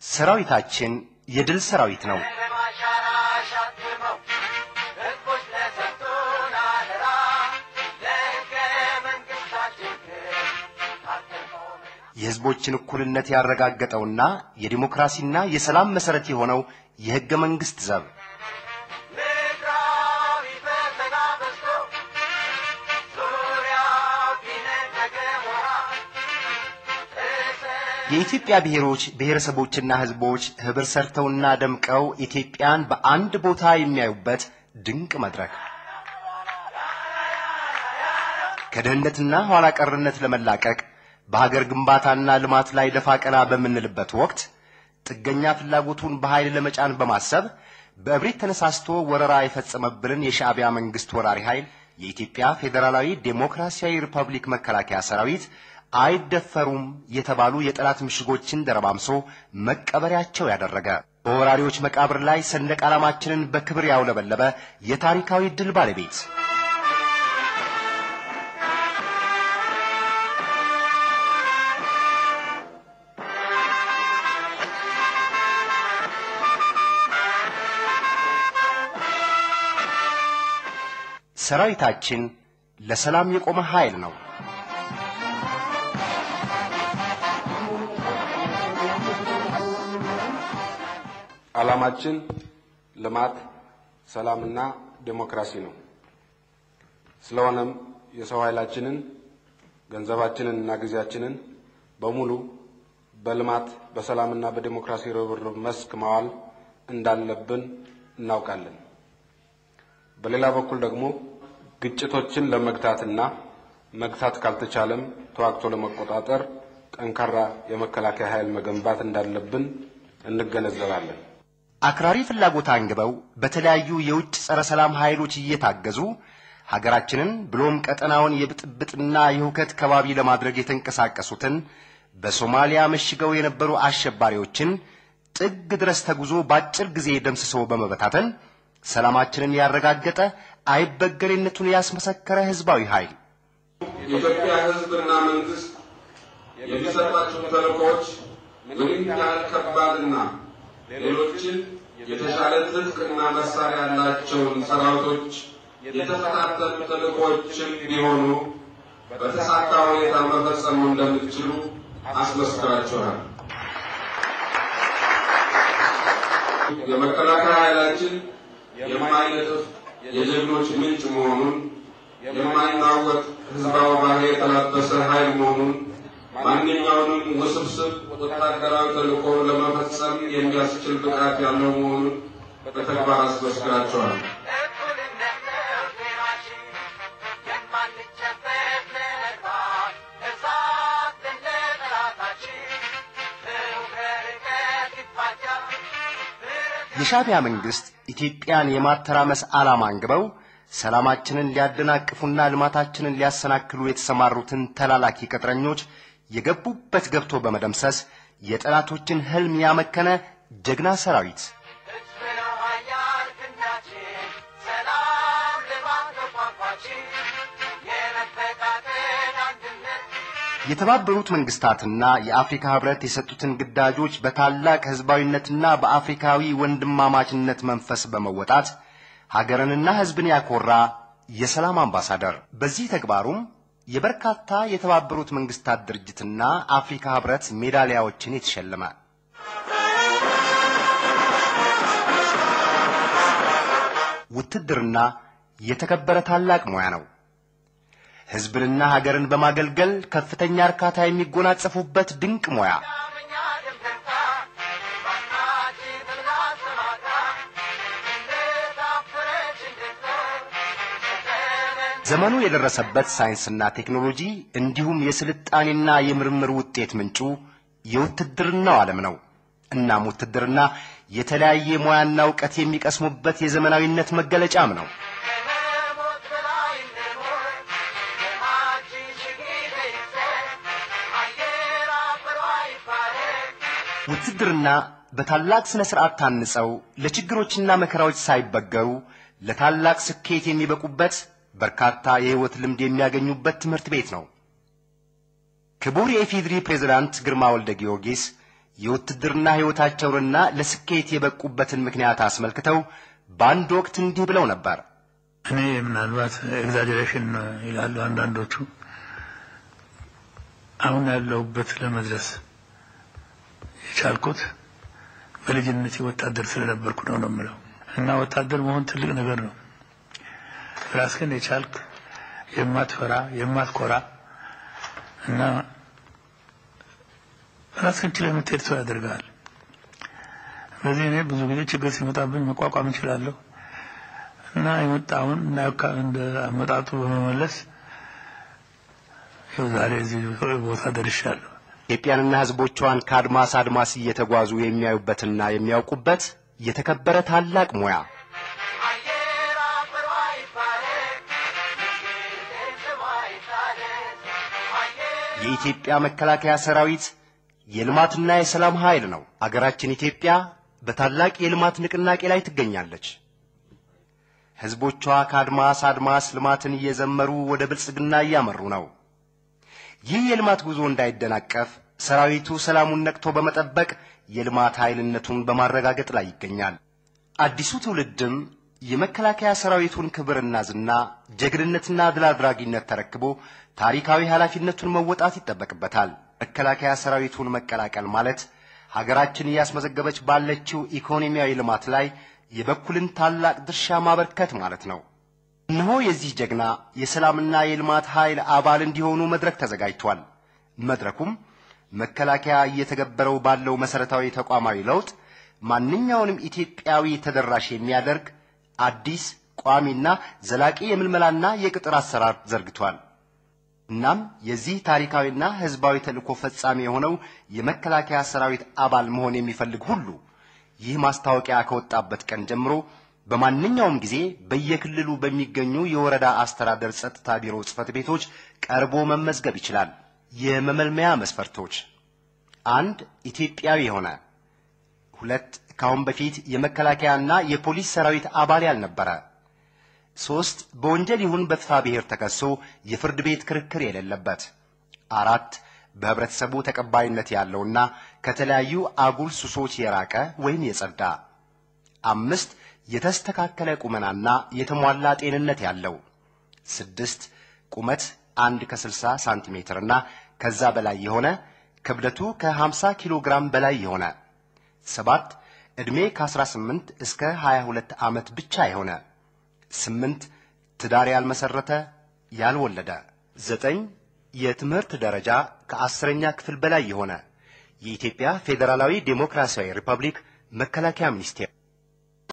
ሰራዊታችን የድል ሰራዊት ነው። የሕዝቦችን እኩልነት ያረጋገጠውና የዲሞክራሲና የሰላም መሠረት የሆነው የሕገ መንግሥት ዘብ የኢትዮጵያ ብሔሮች ብሔረሰቦችና ሕዝቦች ኅብር ሰርተውና ደምቀው ኢትዮጵያን በአንድ ቦታ የሚያዩበት ድንቅ መድረክ ከድህነትና ኋላ ቀርነት ለመላቀቅ በሀገር ግንባታና ልማት ላይ ደፋ ቀና በምንልበት ወቅት ጥገኛ ፍላጎቱን በኃይል ለመጫን በማሰብ በእብሪት ተነሳስቶ ወረራ የፈጸመብንን የሻዕቢያ መንግሥት ወራሪ ኃይል የኢትዮጵያ ፌዴራላዊ ዴሞክራሲያዊ ሪፐብሊክ መከላከያ ሰራዊት አይደፈሩም የተባሉ የጠላት ምሽጎችን ደረማምሶ መቀበሪያቸው ያደረገ በወራሪዎች መቃብር ላይ ሰንደቅ ዓላማችንን በክብር ያውለበለበ የታሪካዊ ድል ባለቤት ሰራዊታችን ለሰላም የቆመ ኃይል ነው። ዓላማችን ልማት፣ ሰላምና ዴሞክራሲ ነው። ስለሆነም የሰው ኃይላችንን ገንዘባችንን እና ጊዜያችንን በሙሉ በልማት በሰላምና በዴሞክራሲ ርብርብ መስክ ማዋል እንዳለብን እናውቃለን። በሌላ በኩል ደግሞ ግጭቶችን ለመግታትና መግታት ካልተቻለም ተዋግቶ ለመቆጣጠር ጠንካራ የመከላከያ ኃይል መገንባት እንዳለብን እንገነዘባለን። አክራሪ ፍላጎት አንግበው በተለያዩ የውጭ ጸረ ሰላም ኃይሎች እየታገዙ ሀገራችንን ብሎም ቀጠናውን የብጥብጥና የሁከት ከባቢ ለማድረግ የተንቀሳቀሱትን በሶማሊያ መሽገው የነበሩ አሸባሪዎችን ጥግ ድረስ ተጉዞ በአጭር ጊዜ ደምስሶ በመበታተን ሰላማችንን ያረጋገጠ አይበገሬነቱን ያስመሰከረ ህዝባዊ ኃይል የኢትዮጵያ ሕዝብና መንግስት የሚሰጣቸው ተልእኮዎች ምንም ያህል ከባድና ሌሎችን የተሻለ ትጥቅና መሳሪያ ያላቸውን ሰራዊቶች የተፈታተኑ ተልእኮዎችም ቢሆኑ በተሳካ ሁኔታ መፈጸሙ እንደምትችሉ አስመስክራችኋል። የመከላከያ ኃይላችን የማይነጥፍ የጀግኖች ምንጭ መሆኑን የማይናወጥ ህዝባዊ ባህሪ የተላበሰ ኃይል መሆኑን ማንኛውንም ውስብስብ ወታደራዊ ተልእኮ ለመፈጸም የሚያስችል ብቃት ያለው መሆኑን በተግባር አስመስክራቸዋል። የሻዕቢያ መንግስት ኢትዮጵያን የማተራመስ ዓላማ አንግበው ሰላማችንን ሊያደናቅፉና ልማታችንን ሊያሰናክሉ የተሰማሩትን ተላላኪ ቅጥረኞች የገቡበት ገብቶ በመደምሰስ የጠላቶችን ህልም ያመከነ ጀግና ሰራዊት የተባበሩት መንግስታትና የአፍሪካ ህብረት የሰጡትን ግዳጆች በታላቅ ህዝባዊነትና በአፍሪካዊ ወንድማማችነት መንፈስ በመወጣት ሀገርንና ህዝብን ያኮራ የሰላም አምባሳደር በዚህ ተግባሩም የበርካታ የተባበሩት መንግስታት ድርጅትና አፍሪካ ህብረት ሜዳሊያዎችን የተሸለመ ውትድርና የተከበረ ታላቅ ሙያ ነው። ህዝብንና ሀገርን በማገልገል ከፍተኛ እርካታ የሚጎናጸፉበት ድንቅ ሙያ ዘመኑ የደረሰበት ሳይንስና ቴክኖሎጂ እንዲሁም የስልጣኔና የምርምር ውጤት ምንጩ የውትድርናው ዓለም ነው። እናም ውትድርና የተለያየ ሙያና እውቀት የሚቀስሙበት የዘመናዊነት መገለጫም ነው። ውትድርና በታላቅ ስነ ስርዓት ታንጸው ለችግሮችና መከራዎች ሳይበገሩ ለታላቅ ስኬት የሚበቁበት በርካታ የህይወት ልምድ የሚያገኙበት ትምህርት ቤት ነው። ክቡር የኢፌድሪ ፕሬዝዳንት ግርማ ወልደ ጊዮርጊስ የውትድርና ሕይወታቸውንና ለስኬት የበቁበትን ምክንያት አስመልክተው በአንድ ወቅት እንዲህ ብለው ነበር። እኔ ምናልባት ኤግዛጀሬሽን ይላሉ አንዳንዶቹ። አሁን ያለሁበት ለመድረስ የቻልኩት በልጅነቴ ወታደር ስለነበርኩ ነው ነው የምለው እና ወታደር መሆን ትልቅ ነገር ነው። ራስህን የቻልክ የማትፈራ የማትኮራ እና ራስህን ችለህ የምትሄድ ሰው ያደርግሃል። ስለዚህ እኔ ብዙ ጊዜ ችግር ሲመጣብኝ መቋቋም እችላለሁ እና የመጣውን እንደ አመጣጡ በመመለስ ይኸው ዛሬ እዚህ ቦታ ደርሻለሁ። ኢትዮጵያንና ሕዝቦቿን ከአድማስ አድማስ እየተጓዙ የሚያዩበትና የሚያውቁበት የተከበረ ታላቅ ሙያ የኢትዮጵያ መከላከያ ሰራዊት የልማትና የሰላም ኃይል ነው። አገራችን ኢትዮጵያ በታላቅ የልማት ንቅናቄ ላይ ትገኛለች። ሕዝቦቿ ከአድማስ አድማስ ልማትን እየዘመሩ ወደ ብልጽግና እያመሩ ነው። ይህ የልማት ጉዞ እንዳይደናቀፍ ሰራዊቱ ሰላሙን ነቅቶ በመጠበቅ የልማት ኃይልነቱን በማረጋገጥ ላይ ይገኛል። አዲሱ ትውልድም የመከላከያ ሰራዊቱን ክብርና ዝና፣ ጀግንነትና ድል አድራጊነት ተረክቦ ታሪካዊ ኃላፊነቱን መወጣት ይጠበቅበታል። መከላከያ ሰራዊቱን መቀላቀል ማለት ሀገራችን እያስመዘገበች ባለችው ኢኮኖሚያዊ ልማት ላይ የበኩልን ታላቅ ድርሻ ማበርከት ማለት ነው። እነሆ የዚህ ጀግና የሰላምና የልማት ኃይል አባል እንዲሆኑ መድረክ ተዘጋጅቷል። መድረኩም መከላከያ እየተገበረው ባለው መሰረታዊ ተቋማዊ ለውጥ ማንኛውንም ኢትዮጵያዊ ተደራሽ የሚያደርግ አዲስ ቋሚና ዘላቂ የምልመላና የቅጥር አሰራር ዘርግቷል። እናም የዚህ ታሪካዊና ሕዝባዊ ተልእኮ ፈጻሚ የሆነው የመከላከያ ሰራዊት አባል መሆን የሚፈልግ ሁሉ ይህ ማስታወቂያ ከወጣበት ቀን ጀምሮ በማንኛውም ጊዜ በየክልሉ በሚገኙ የወረዳ አስተዳደር ጸጥታ ቢሮ ጽሕፈት ቤቶች ቀርቦ መመዝገብ ይችላል። የመመልመያ መስፈርቶች፣ አንድ ኢትዮጵያዊ የሆነ ሁለት ከአሁን በፊት የመከላከያና የፖሊስ ሰራዊት አባል ያልነበረ ሶስት በወንጀል ይሁን በፍትሐ ብሔር ተከሶ የፍርድ ቤት ክርክር የሌለበት አራት በህብረተሰቡ ተቀባይነት ያለውና ከተለያዩ አጉል ሱሶች የራቀ ወይም የጸዳ አምስት የተስተካከለ ቁመናና የተሟላ ጤንነት ያለው ስድስት ቁመት አንድ ከ60 ሳንቲሜትር እና ከዛ በላይ የሆነ ክብደቱ ከ50 ኪሎ ግራም በላይ የሆነ ሰባት ዕድሜ ከ18 እስከ 22 ዓመት ብቻ የሆነ ስምንት ትዳር ያልመሰረተ ያልወለደ ዘጠኝ የትምህርት ደረጃ ከአስረኛ ክፍል በላይ የሆነ የኢትዮጵያ ፌዴራላዊ ዴሞክራሲያዊ ሪፐብሊክ መከላከያ ሚኒስቴር